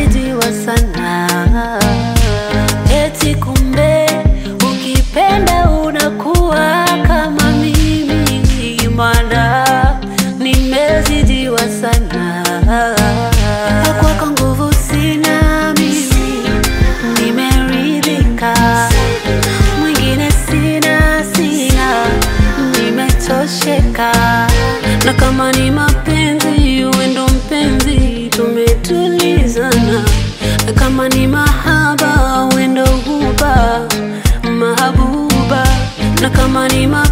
nimezidiwa sana. Eti kumbe ukipenda unakuwa kama mimi, mana nimezidiwa sana. Kwako nguvu sina mimi, nimeridhika. Mwingine sina, sina, nimetosheka. Na kama ni mapenzi, uwe ndo mpenzi, tumetulizana. Na kama ni mahaba, uwe ndo huba, mahabuba. Na kama ni ma